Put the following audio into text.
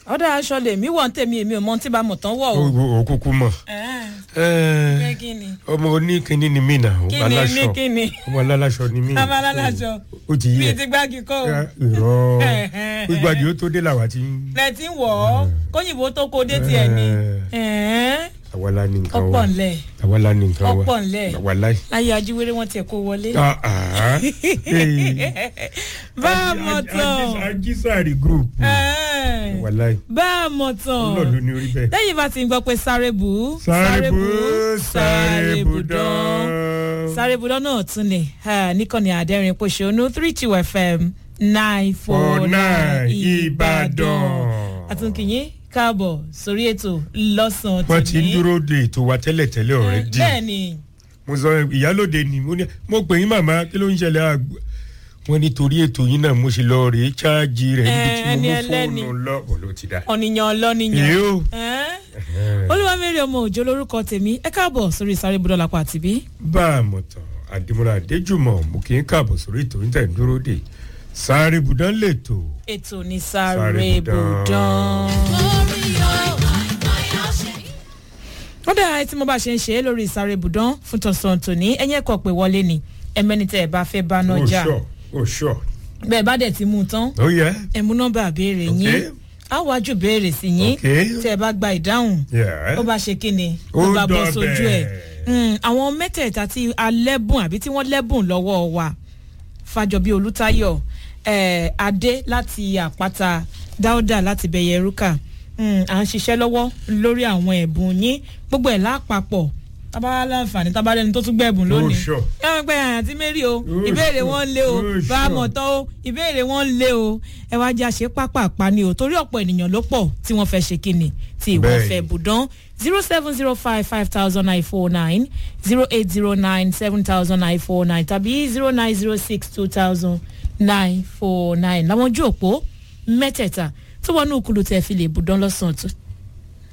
ọ̀dà aṣọ lèmi wọ̀ ń tèmi èmi ò mọ ohun tí bá mọ̀ tán wọ̀ o. o kúkú mọ̀ ẹ kí ni ọmọ oníkíní ni mí nà kí ọmọ ni ní aláṣọ kí ni ọmọ aláṣọ ni mí. ọmọ aláṣọ ó ti bíi yẹ ti gbági kọ́ o. irọ́ gbígbàdì ó tó dé làwa ti ń. lẹ ti ń wọ̀ ọ́ kóyìnbó tó kó dé tiẹ̀ ni. Ẹ̀ẹ́n. àwa la ní nǹkan wa ọ̀pọ̀ ńlẹ̀ àwa la ní nǹkan wa ọ̀pọ̀ ńlẹ̀ àwa láì. ayé ajíwèrè wọn tiẹ̀ kó wọlé. Ah, ah. Hey. bá a mọ̀ tán ajísàárì group Ẹ̀ẹ́n. àwa láì. bá a mọ̀ tán ọlọ́ọ̀ ló ní orí bẹ́ẹ̀. lẹ́yìn bá ti ń gbọ́ pé sáré bù ú sáré bù sáré bù dán dán. sáré bù dán náà tún ni ah, níkànnì àdẹ́rìn pòṣónú three two fm nine four four nine nine ìbàdàn ìbàdàn. àtúnkìyín káàbọ̀ sórí ètò lọ́sàn-án wọ́n ti ń dúró de ètò wa tẹ́lẹ̀tẹ́lẹ̀ ọ̀rẹ́ dì. bẹ́ẹ̀ ni mo sọ ìyálòde ni mo ní mo pè yín màmá kí ló ń ṣẹlẹ̀ àgbà wọn nítorí ètò yín náà mo ṣe lọ rèé cháàjì rẹ̀ níbi tí mo ẹni mú ẹlẹ́ni. fóònù lọ bọ̀ ló ti dá. ọ̀nìyàn ọlọ́nìyàn èyí ó olúwamẹ́rẹ́ ọmọ òjò lórúkọ tèmi ẹ káàbọ̀ sórí sáré bù dán lápá àtìbí. bá a mọ̀ tán àdìmúra àdéjùmọ̀ mo kì í káàbọ̀ sórí ètò yín tẹ̀ ń dúró de sáré budán lètò ètò ní sáré Sáré bù bù dán. ó dáa tí mo bá ṣe ń ṣe é lórí ìsáré ibùdán fún tọ̀sán tòní ẹ̀yìn ẹ̀kọ́ pé wọlé ni ẹ̀mẹ́ni tẹ́ ẹ bá fẹ́ bá náà ó jà ṣọ ó ṣọ bẹ́ẹ̀ bá dẹ̀ ti mú un tán ó yẹ ẹ mú nọ́mbà béèrè Ok. yín á wájú béèrè sí yín Ok. tẹ́ ẹ bá gba ìdáhùn yẹ ó bá ṣe kí ni Ó ó bá bọ́ dọbẹ̀. sójú ẹ̀ Mm, àwọn mẹ́tẹ̀ẹ̀ta tí a lẹ́bùn àbí tí wọ́n lẹ́bùn lọ́wọ́ wa fàjọbí olùtayọ eh, adé láti àpáta dáúdà láti bẹ̀yẹ rúkà Mm, à ń ṣiṣẹ́ lọ́wọ́ lórí àwọn ẹ̀bùn yín gbogbo ẹ̀ lápapọ̀ tábàlá láǹfààní tábàlá ẹni tó tún gbẹ̀bùn lónìí Ó sure. ẹ wọn pẹ àǹtí mary o Ó ìbéèrè sure. wọn lé o Ó bá a sure. mọ̀ tán o ìbéèrè wọn lé o ẹ wá jẹ́ àṣẹ pápá ni o torí ọ̀pọ̀ ènìyàn ló pọ̀ tí wọ́n fẹ́ ṣe kíni tí ìwọ́n Bẹ́ẹ̀ni. fẹ́ bùdán zero seven zero five five thousand nine four nine zero eight zero nine seven thousand nine four nine tàbí zero nine zero six two thousand nine four nine làwọn ojú òpó mẹ́tẹ̀ẹ̀ta tó wọnú kulu tẹ̀ fi lè bùdán lọ́sàn-án tó-